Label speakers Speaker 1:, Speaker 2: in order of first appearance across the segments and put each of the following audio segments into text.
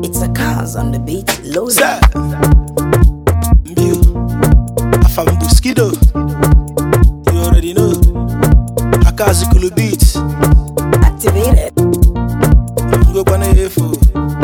Speaker 1: It's a cars on the beat, loaded.
Speaker 2: Sir. Mbiu. Afam Buskido. You already know. Akazikulu beat.
Speaker 1: Activated.
Speaker 2: Ngokwana efu.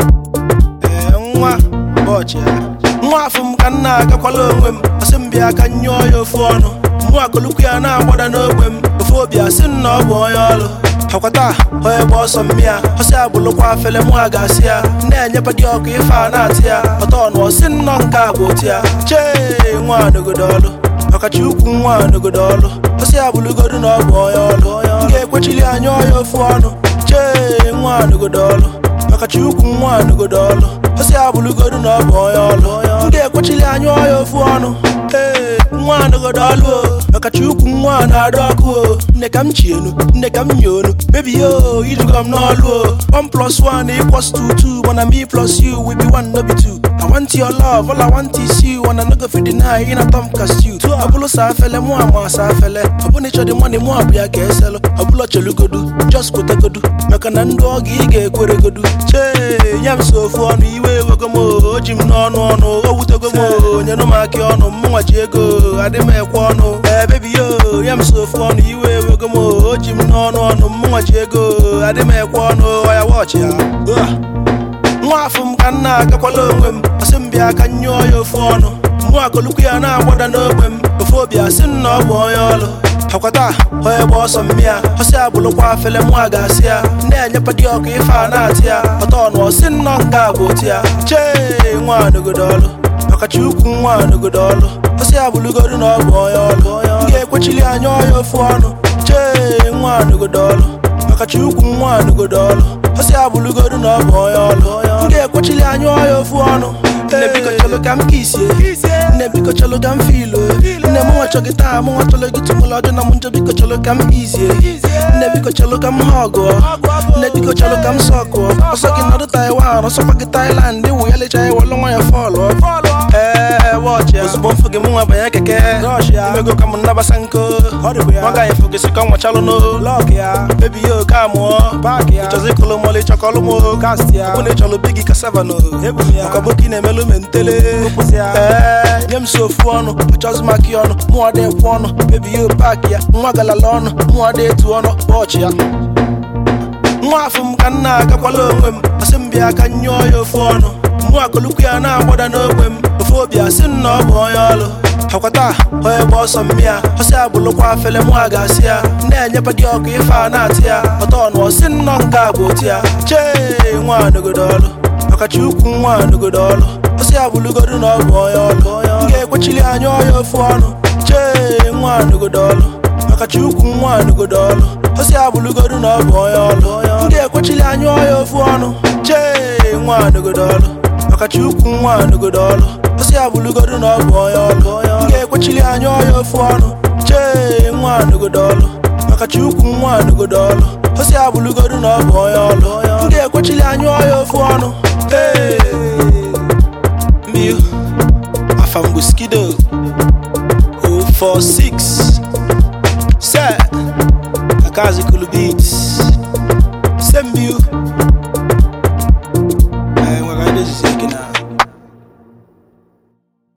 Speaker 2: Eh, nwa ụbọchị ya. Nwa afọ m ka m na-agakwala onwe m asị m bịa ka m nyụọ ya ofu ọnụ mụ akụlụkwu ya na-agbada n'ogbe m ofu obi asị m na ọ bụ onye ọlụ akwata onye gba ọsọ mmịa ọsị agbụlụkwa afele mụ a ga-asị ya na-enyepa dị ọkụ ife a na-atị ya ọtọ ọnụ ọsị nnọọ nke a bụ otu ya chee nwa nogodo ọlụ ọkacha ukwu nwa nogodo ọlụ ọsị agbụlụgodu na ọ bụ onye ọlụ m ga-ekwechili anya ọya ofu ọnụ chee nwa nogodo ọlụ ọkacha ukwu nwa nogodo ọlụ ọsị agbụlụgodu na ọ bụ onye ọlụ m ga-ekwechili anya ọya ofu ọnụ ee nwa nogodo ọlụ o ọkacha ukwu nwa na-adụ ọkụ o nne ka m chi enu nne ka m nye onu bebi yo iduga m n'ọlụ o one plus one equals to two mana me plus you we be one no be two I want your love, all I want is you And I no go fit deny, in a tom cast you Ọbụlụ sa afele, mụ ama sa afele Ọbụna ịchọ dị money, mụ abịa ka eselụ Ọbụla chelugodu, just kwetegodu Maka na ndụ ọgụ ị ga-ekweregodu Chee, nye m so ofu ọnụ, iwe ewego m o O ji m n'ọnụ ọnụ, o wutego m o Nyenụ m aka ọnụ, mụnwa ji ego Adị m ekwe ọnụ, ee bebi yo Nye m so ofu ọnụ, iwe ewego m o O ji m n'ọnụ ọnụ, mụnwa ji ego Adị m ekwe ọnụ, ọya wọchị ya Ugh. nwa afọ m ka m na-agakwala onwe m asị m bịa ka m nyụọ ya ofu ọnụ mụ akụlụkwu ya na-agbada n'ogbe m ofu obi asị m na ọ bụ onye ọlụ akwata onye gba ọsọ mmịa ọsị agbụlụkwa afele mụ a ga-asị ya na-enyepa dị ọkụ ife a na-atị ya ọtọ ọnụ ọsị nnọọ nke a bụ otu ya chee nwa nogodo ọlụ ọkacha ukwu nwa nogodo ọlụ ọsị agbụlụgodu na ọ bụ onye ọlụ m ga-ekwechili anya ọya ofu ọnụ chee nwa nogodo ọlụ ọkacha ukwu nwa nogodo ọlụ ọsị agbụlụgodu na ọ bụ onye ọlụ m ga-ekwechili anya ọya ofu ọnụ nne biko chọlụ ka m kisie nne biko chọlụ ka m filo nne m nwa chọgị taa m nwa chọlụ gị tụmụlụ ọjọ na m njọ biko chọlụ ka m izie nne biko chọlụ ka m ha ọgụọ nne biko chọlụ ka m sọkụọ ọsọ gị nọdụ taiwan ọsọkwa gị tailand wụ ya lecha ya wọlụ nwa ya fọlụ ee wọchị ya ozugbo mfụ gị m nwa banye keke imego ka m nnabasa nko ọ gaghị fụ gị sịka nwachalụ no lọk ya bebi ya oke amụọ ịchọzi kụlụ mọlụ ịchọkọlụ m ọ na ịchọlụ bigi kasava no ọkọboki na-emelụ mentele ee nye m so ofu ọnụ achọzi m aka ya ọnụ mụọ dị ekwe ọnụ bebi ya paaki ya nwa galala ọnụ mụọ dị etu ọnụ ọchị ya nwa afọ m ka m na-agakwala onwe m asị m bịa ka m nyụọ ya ofu ọnụ mụ akụlụkwu ya na-agbada n'ogbe m ofu obi asị m na ọ bụ onye ọlụ akwata onye gba ọsọ mmịa ọsị agbụlụkwa afele mụ a ga-asị ya na-enyepa dị ọkụ ife a na-atị ya ọtọ ọnụ ọsị nnọọ nke a bụ otu ya chee nwa nogodo ọlụ ọkacha ukwu nwa nogodo ọlụ ọsị agbụlụgodu na ọ bụ onye ọlụ m ga-ekwechili anya ọya ofu ọnụ chee nwa nogodo ọlụ ọkacha ukwu nwa nogodo ọlụ ọsị agbụlụgodu na ọ bụ onye ọlụ m ga-ekwechili anya ọya ofu ọnụ chee nwa nogodo ọlụ ọkacha ukwu nwa nogodo ọlụ ọsị agbụlụgodu na ọ bụ onye ọlụ m ga-ekwechili anya ọya ofu ọnụ chee nwa nogodo ọlụ ọkacha ukwu nwa nogodo ọlụ ọsị agbụlụgodu na ọ bụ onye ọlụ m ga-ekwechili anya ọya ofu ọnụ ee mbiu afambuskido 046 se akazikulu beats